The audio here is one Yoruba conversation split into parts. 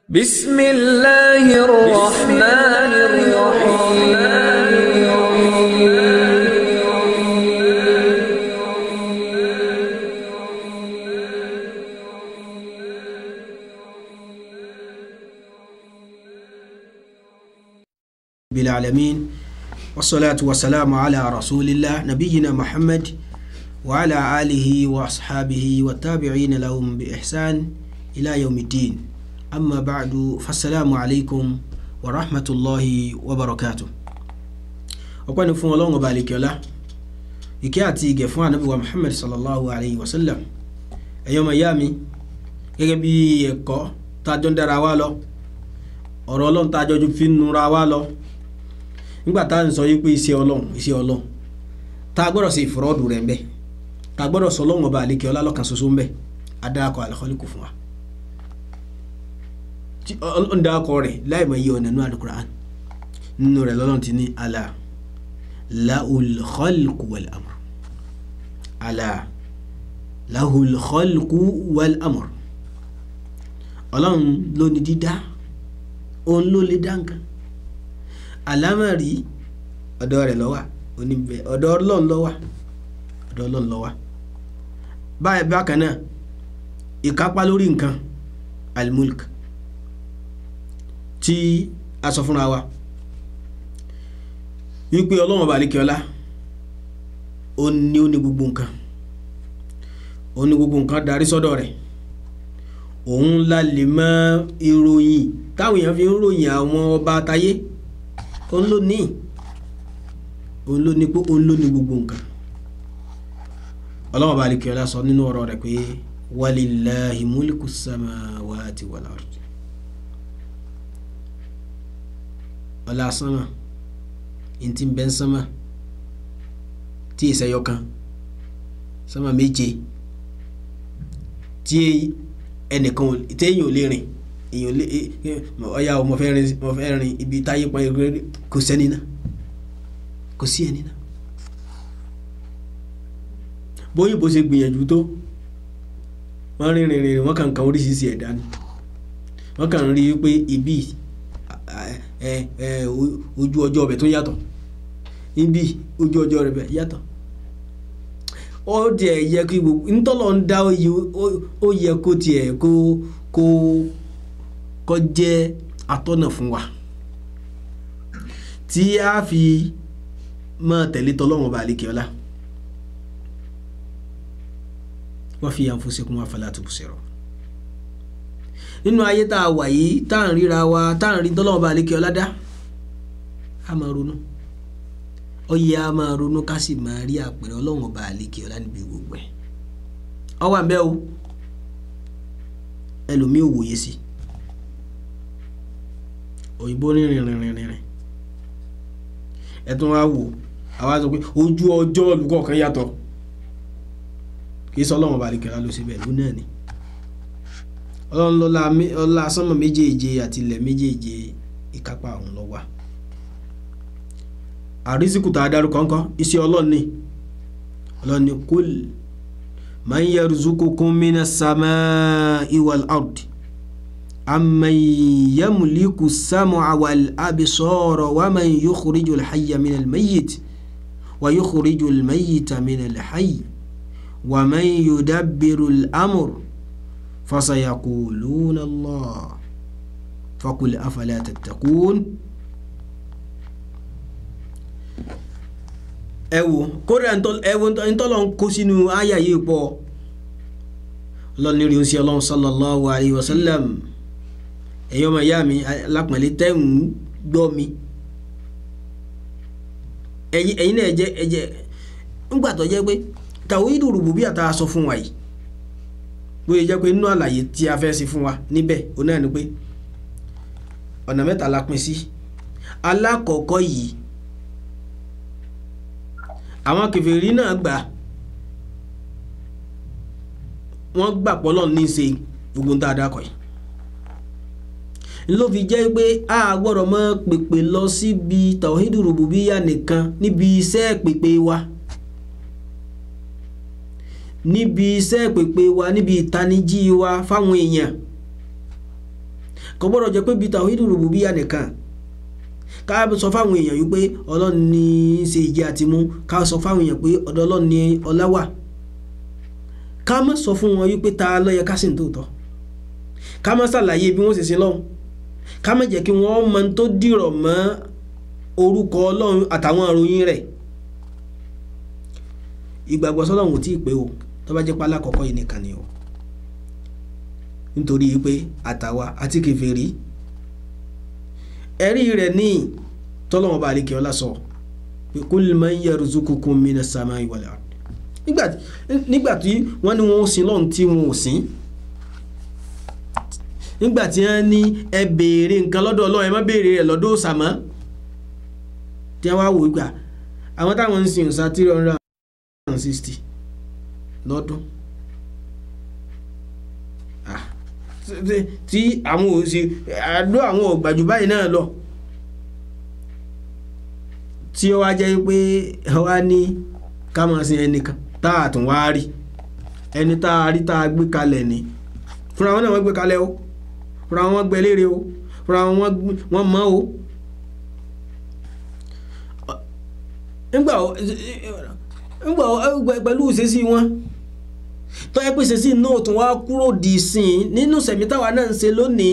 بسم الله الرحمن الرحيم بالعالمين والصلاة والسلام على رسول الله نبينا محمد وعلى آله وأصحابه والتابعين لهم بإحسان إلى يوم الدين أما بعد فالسلام عليكم ورحمة الله وبركاته ọpẹ́ ni fún ọlọ́run ọba àlekèọlá ìkẹ́ àti ìgẹ̀ fún ànábì wa muhammad sallallahu alayhi wa sallam ẹ̀yin ọmọ ìyá mi gẹ́gẹ́ bí ẹ̀kọ́ tá a jọ ń dára wa lọ ọ̀rọ̀ ọlọ́run tá a jọ fi ń nura wa lọ nígbà tá à ń sọ yí pé iṣẹ́ ọlọ́run iṣẹ́ ọlọ́run tá a gbọ́dọ̀ ṣe ìfọ̀rọ̀dù rẹ̀ ń bẹ tá a gbọ́dọ̀ sọ ọlọ́run ọba àlekèọlá lọ́kàn ṣoṣo ń bẹ adáàkọ àlẹ́kọ́lẹ́kù fún wa ọlọ́run dáàkọ rẹ̀ láì mọ iye ọ̀nà nínú àlùkùránì nínú rẹ̀ lọ́lọ́run ti ní àlà lahul khalqu wal amr àlà lahul khalqu wal amr ọlọ́run ló ní dídá òun ló lè dá nǹkan àlámọ̀rí ọ̀dọ̀ rẹ̀ ló wà oníbẹ̀ ọ̀dọ̀ ọlọ́run ló wà ọ̀dọ̀ ọlọ́run ló wà báyìí bákan náà ìkápá lórí nǹkan almulk tí a sọ fúnra wa wípé ọlọ́run ọba àlekèọlá ó ní ó ní gbogbo nǹkan ó ní gbogbo nǹkan darí sọ́dọ̀ rẹ̀ òun la lè mọ ìròyìn táwọn èèyàn fi ń ròyìn àwọn ọba àtayé òun ló ní òun ló ní pé òun ló ní gbogbo nǹkan ọlọ́run ọba àlekèọlá sọ nínú ọ̀rọ̀ rẹ̀ pé walillahi mulku samawati wal ardi ọlá sánmà ntí ń bẹ ń sánmà tí ìsẹyọ kan sánmà méje tí ẹnìkan téèyàn ò lè rìn èèyàn lè ọyà o mo fẹ́ rìn mo fẹ́ rìn ibi táyé pọn ẹgbẹ́ kò sẹ́ni náà kò sí ẹni náà bóyìnbó ṣe gbìyànjú tó wọ́n rìn rìn rìn wọ́n kàn kàn oríṣiríṣi ẹ̀dá ni wọ́n kàn rí i pé ibi ẹ ẹ ojú ọjọ́ ọbẹ̀ tó yàtọ̀ ibi ojú ọjọ́ rẹ̀ yàtọ̀ ó tiẹ̀ yẹ kí gbogbo ntọ́lọ̀ ń dá ó yẹ kó tiẹ̀ kó kó kó jẹ́ atọ́nà fún wa tí a fi máa tẹ̀lé tọ́lọ́wọ́n bá àlékè ọlá wa fi anfusikum afala tubsirun nínú ayé tá a wà yìí tá à ń ríra wa tá à ń rí tọ́lọ́wọ́n bá àlékè ọlá dá a máa ronú ó yẹ a máa ronú ká sì máa rí àpẹẹrẹ ọlọ́wọ́n bá àlékè ọlá níbi gbogbo ẹ̀ ọ wà bẹ́ẹ̀ o ẹlòmíì ò wòye sí òyìnbó rìnrìn rìnrìn rìnrìn ẹ tún wá wò àwa sọ pé ojú ọjọ́ olùkọ́ kan yàtọ̀ kì í sọ ọlọ́wọ́n bá àlékè ọlá ló ṣe bẹ́ẹ̀ ló náà ni ọlọ́run lọ́la sánmọ̀ méjèèje àti ilẹ̀ méjèèje ìkápá ọ̀hún ló wà àrísìkù tá a dárúkọ ńkọ́ iṣẹ́ ọlọ́run ni ọlọ́run ni kul man yarzuqukum minas samai wal ardi amman yamliku sam'a wal absara wa man yukhrijul hayya minal mayyit wa yukhrijul mayyita minal hayy wa man yudabbirul amr فسيقولون الله فقل أفلا تتقون ẹ wò kódà ẹ wò ntọ́lọ́ ń kó sínú àyà yìí pọ̀ lọ́nìrì oṣù ọlọ́run sallallahu alayhi wa sallam ẹ̀yin ọmọ ìyá mi lápẹ̀lẹ́ tẹ́ ń gbọ́ mi ẹ̀yin náà jẹ́ ẹ̀jẹ̀ ńgbà tó jẹ́ pé tàwídù rùbùbíyà tá a sọ fún wa yìí bóyá jẹ́ pé nínú àlàyé tí a fẹ́ ṣe fún wa níbẹ̀ ó náà ni pé ọ̀nà mẹ́ta la pín sí alákọ̀ọ́kọ́ yìí àwọn kèfèrí náà gbà wọ́n gbà pọ́lọ́ ní í ṣe gbogbo ń tá a dákọ̀ yìí ló fi jẹ́ pé a gbọ́dọ̀ mọ́ pèpè lọ síbi tawhidu rububiyya nìkan níbi iṣẹ́ pèpè wa níbi iṣẹ́ pèpè wa níbi ìtanijí wa fáwọn èèyàn kò gbọ́dọ̀ jẹ́ pé bíi tàwídù rùbùbíyà nìkan ká sọ fáwọn èèyàn yìí pé ọlọ́run ní í ṣe ìjẹ àti mú ká sọ fáwọn èèyàn pé ọ̀dọ̀ ọlọ́run ní ọlá wà ká má sọ fún wọn yìí pé ta ló yẹ ká sì ń tòótọ́ ká má ṣàlàyé bí wọ́n ṣe ṣe lọ́hùn ká má jẹ́ kí wọ́n mọ tó dìrọ̀ mọ́ orúkọ ọlọ́run àtàwọn ìròyìn rẹ̀ ìgbàgbọ́ sọ́lọ́run ò tí ì pé o tó bá jẹ́ pálá kọ̀ọ̀kọ́ yìí nìkan ni o nítorí pé àtàwa àti kèfèrí ẹ̀rí rẹ̀ ní tọ́lọ́wọ́n bá àríkẹ́ ọlá sọ pé kul man yarzuqukum minas samai wal ard nígbàtí wọ́n ní wọ́n sin lọ́n tí wọ́n ò sin nígbàtí wọ́n ní ẹ béèrè nǹkan lọ́dọ̀ Ọlọ́run ẹ má béèrè rẹ̀ lọ́dọ̀ òsàmọ́ tí wọ́n wá wò gbà àwọn táwọn ń sin òsà three hundred and sixty lọ́dún tí àwọn ò sí àdó àwọn ògbàjù báyìí náà lọ tí ó wá jẹ́ pé wá ní ká máa sin ẹnìkan tá a tún wá rí ẹni tá a rí tá a gbé kalẹ̀ ni fúnra wọn náà wọ́n gbé kalẹ̀ o fúnra wọn gbé léèrè o fúnra wọn wọ́n mọ̀ o nígbà nígbà pẹ̀lú ìṣesí wọn tó yẹ pé ìṣesí náà tún wá kúrò dì sìn nínú sẹ̀mí táwa náà ń ṣe lónìí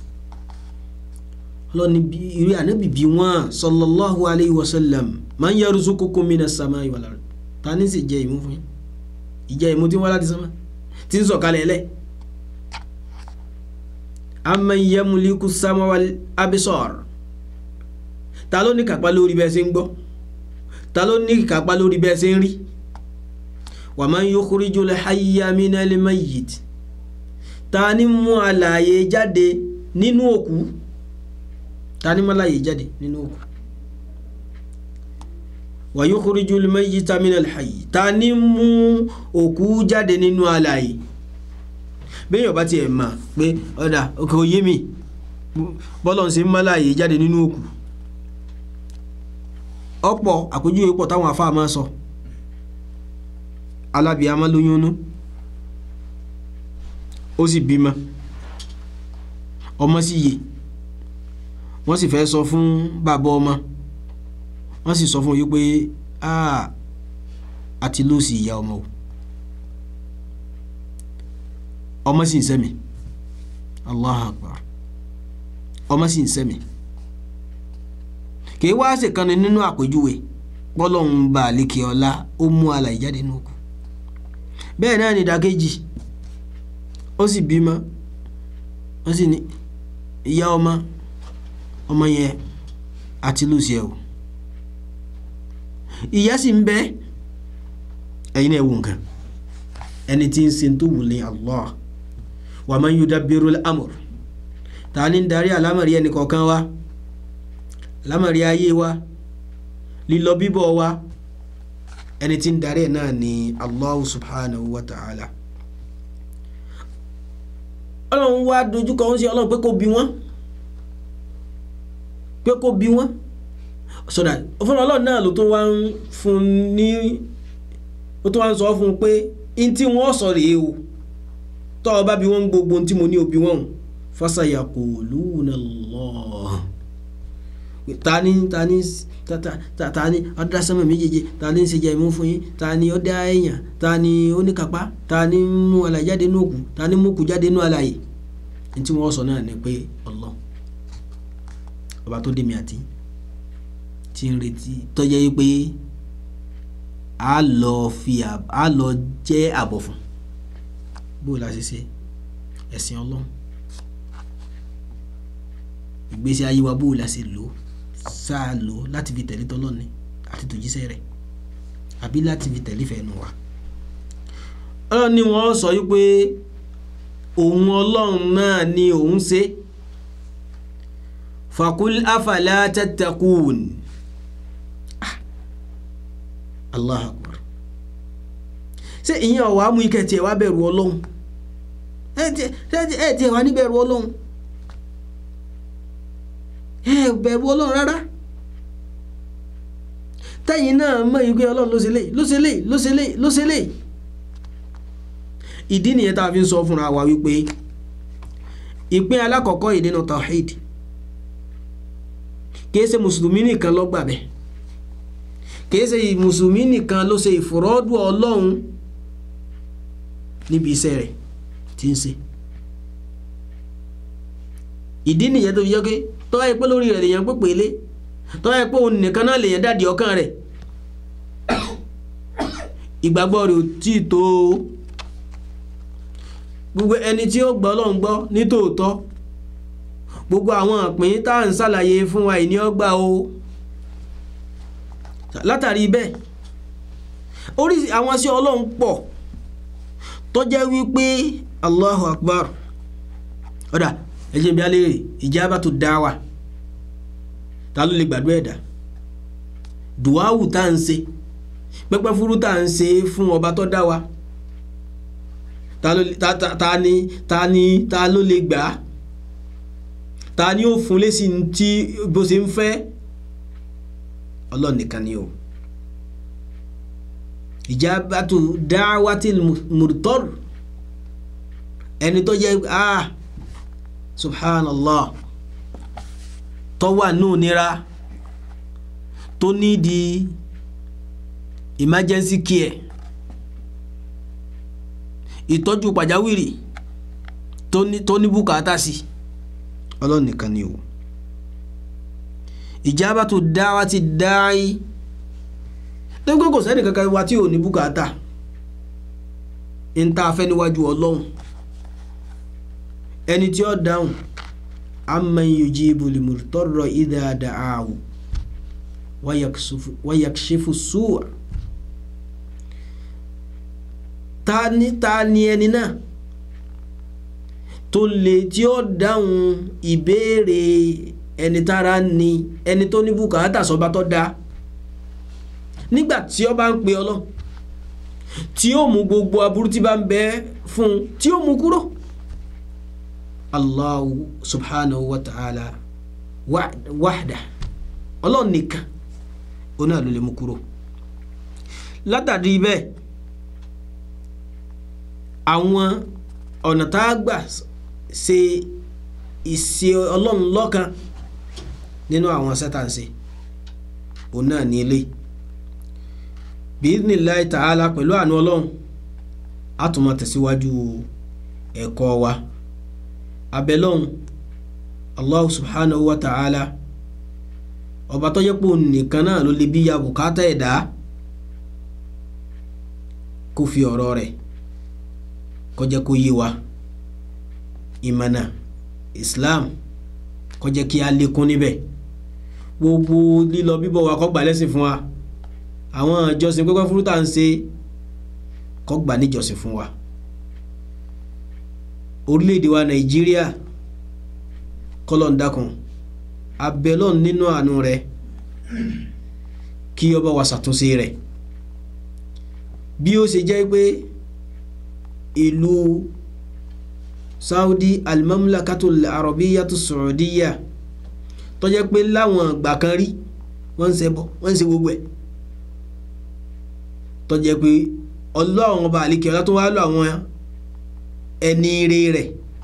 lọ́ni ìrí ànábì bí wọ́n sallallahu alayhi wa sallam man yarzuqukum minas samai wal ard ta ní sì jẹ́ ìmú fún yín ìjẹ́ ìmú tí wọ́n láti sánmà tí ń sọ̀kalẹ̀ lẹ̀ amman yamliku sama wal absar ta ló ní kápá lórí bẹ́ẹ̀ ṣe ń gbọ́ ta ló ní kápá lórí bẹ́ẹ̀ ṣe ń rí wa man yukhrijul hayya minal mayyit ta ní mú alààyè jáde nínú òkú ta ní mú alààyè jáde nínú òkú wa yukhrijul mayyita minal hayy ta ní mú òkú jáde nínú alààyè béèyàn bá tiẹ̀ mà pé ọ̀dà òkè òye mi bọ́lọ̀ ń ṣe mú alààyè jáde nínú òkú ọ̀pọ̀ àpèjúwe pọ̀ táwọn afá máa sọ alábìámá lóyúnú ó sì bímọ ọmọ sì yè wọ́n sì fẹ́ sọ fún bàbá ọmọ wọ́n sì sọ fún yí pé àti lóòsì ìyá ọmọ o ọmọ sì ń sẹ́mi Allahu Akbar ọmọ sì ń sẹ́mi kì í wá ṣèkànnì nínú àpèjúwe pọ́lọ́hún bá àlékè ọlá ó mú alàyè jáde nínú òkú bẹ́ẹ̀ náà ni ìdàkejì ó sì bímọ ó sì ní ìyá ọmọ ọmọ yẹn àti lùsì ẹ̀ o ìyá sì ń bẹ ẹ̀yin náà wò nǹkan ẹni tí ń sin tó wù ní Allah wa man yudabbirul amr ta ni ń darí àlámọ̀rí ẹnì kọ̀ọ̀kan wa àlámọ̀rí ayé wa lílọ bíbọ̀ wa ẹni tí ń darí ẹ̀ náà ni Allahu subhanahu wa ta'ala ọlọ́run wá dojúkọ ń ṣe ọlọ́run pé kó bí wọ́n pé kó bí wọ́n sọ̀dà fún ọlọ́run náà ló tó wá ń fún ní ó tó wá ń sọ fún un pé in tí wọ́n sọ rèé o tọ́ ọ bá bí wọ́n gbogbo tí mo ní òbí wọn fasayaquluna Allah tani tani tani ọdá sánmà méjèèjì tani ń ṣe jẹ ìmú fún yín tani ọdá èèyàn tani oníkápá tani mú alàyè jáde nínú òkú tani mú òkú jáde nínú alàyè ní tí wọ́n sọ náà ni pé Allah ọba tó dé mi àti tí ń retí tọ́jẹ́ yí pé a lọ fi a lọ jẹ́ àbọ̀ fún bó la ṣe ṣe ẹ̀sìn ọlọ́run ìgbésí ayé wa bó la ṣe lò sáà lò láti fi tẹ̀lé tọ́lọ́ni àti tòjíṣẹ́ rẹ̀ àbí láti fi tẹ̀lé fẹ́nu wa ọlọ́run ni wọ́n sọ yí pé òun ọlọ́run náà ni òun ṣe fakul afala tattaqun allah akbar ṣé ìyẹn ọ̀wá mú ikẹ̀ tiẹ̀ wá bẹ̀rù ọlọ́run ẹ̀ tiẹ̀ wá ní bẹ̀rù ọlọ́run ẹ̀ bẹ̀rù ọlọ́run rárá tẹ́yìn náà mọ̀ yí pé ọlọ́run ló ṣe léyìí ló ṣe léyìí ló ṣe léyìí ló ṣe léyìí ìdí nìyẹn tá a fi ń sọ fúnra wa wípé ìpín alákọ̀ọ́kọ́ yìí nínú tawhid kìí ṣe mùsùlùmí nìkan ló gbà bẹ́ẹ̀ kìí ṣe mùsùlùmí nìkan ló ṣe ìfòrọ́dù ọlọ́run níbi iṣẹ́ rẹ̀ tí ń ṣe ìdí nìyẹn tó fi jẹ́ pé tọ́ ẹ pé lórí rẹ̀ lèèyàn pé pèlé tọ́ ẹ pé òun nìkan náà lèèyàn dàdí ọkàn rẹ̀ ìgbàgbọ́ rẹ̀ ò tí ì tó o gbogbo ẹni tí ó gbọ́ ọlọ́run gbọ́ nítòótọ́ gbogbo àwọn àpín tá à ń ṣàlàyé fún wa ìní ọgbà o látàrí bẹ́ẹ̀ oríṣi àwọn sí ọlọ́run pọ̀ tó jẹ́ wípé Allahu Akbar ọ̀dà ẹ̀jẹ̀ bí alẹ́ rẹ̀ ijabatu dawa ta ló lè gbàdúrà ẹ̀dá dùwáwù tá à ń ṣe pẹ́pẹ́ fúrú tá à ń ṣe fún ọba tó dá wa ta ló ta ta ta ni ta ni ta ló lè gbà á ta ni ó fún lésì tí bó ṣe ń fẹ́ ọlọ́run nìkan ni o ìjábàtú dáwàtí mùtọ́r ẹni tó jẹ́ ah subhanallah tó wà nù nira tó nídìí emergency care ìtọ́jú pàjáwìrì tó ní tó ní bùkátà sí ọlọ́run nìkan ni o ìjábàtú dáwàtí dáì tó gbé kò sẹ́ni kankan wa tí ò ní bùkátà ń tá a fẹ́ níwájú ọlọ́run ẹni tí ó dáhùn amman yujibu limurtarra idha da'ahu wa yakshifu su'a ta ni ta ni ẹni náà tó lè tí ó dáhùn ìbéèrè ẹni tára ni ẹni tó ní bùkátà sọba tó dáa nígbà tí ó bá ń pe ọlọ́ tí ó mú gbogbo aburú tí bá ń bẹ fún un tí ó mú kúrò allahu subhanahu wa ta'ala wahda ọlọ́run nìkan ó náà ló lè mú kúrò látàrí bẹ́ẹ̀ àwọn ọ̀nà tá a gbà ṣe ìṣe ọlọ́run lọ́kan nínú àwọn sẹ́tàǹsì òun náà ní eléyìí bíníláì tààlà pẹ̀lú àánú ọlọ́run a tún máa tẹ̀síwájú ẹ̀kọ́ wa abẹ́lọ́run allah subhanahu wa ta'ala ọba tó yẹ pé òun nìkan náà ló lè bí ya bùkátà ẹ̀dá kó fi ọ̀rọ̀ rẹ̀ kó jẹ́ kó yé wa ìmọ̀nà islam kó jẹ́ kí a lékún níbẹ̀ gbogbo lílọ bíbọ̀ wa kó gbà lẹ́sìn fún wa àwọn ìjọsìn pẹ́pẹ́ fúrú tá à ń ṣe kó gbà níjọsìn fún wa orílẹ̀-èdè wa nàìjíríà kọ́lọ̀ ń dákun abẹ́lọ́n nínú àánú rẹ̀ kí ọba wa ṣàtúnṣe rẹ̀ bí ó ṣe jẹ́ pé ìlú saudi almamlakatul arabiyatu saudiya tó jẹ́ pé láwọn ìgbà kan rí wọ́n ń ṣe bọ́ wọ́n ń ṣe gbogbo ẹ̀ tó jẹ́ pé ọlọ́run ọba àlekè ọlá tó wá lọ àwọn ẹni ire rẹ̀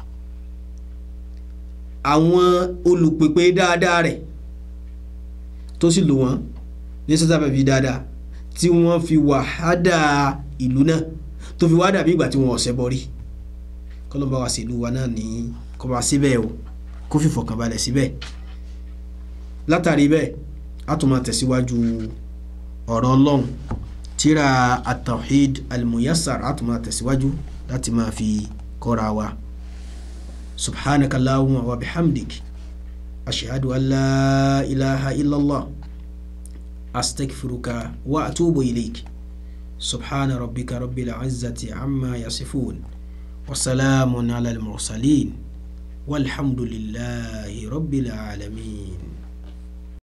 àwọn olùpèpè dáadáa rẹ̀ tó sì lò wọ́n ní sọ́tàbẹ̀ fi dáadáa tí wọ́n fi wàhádà ìlú náà tó fi wá dàbí ìgbà tí wọ́n ọ̀sẹ̀ bọ́ rí kọ́lọ́mbà wa sí ìlú wa náà ní kọ́ bá síbẹ̀ o kó fi fọkànbalẹ̀ síbẹ̀ látàrí bẹ́ẹ̀ a tún máa tẹ̀síwájú ọ̀rọ̀ ọlọ́run tíra at-tawhid al-muyassar a tún máa tẹ̀síwájú láti máa fi kọ́ra wa subhanaka allahumma wa bihamdik ashhadu an la ilaha illallah astaghfiruka wa atubu ilayk subhana rabbika rabbil izzati amma yasifun wa salamun ala al-mursalin walhamdulillahi rabbil alamin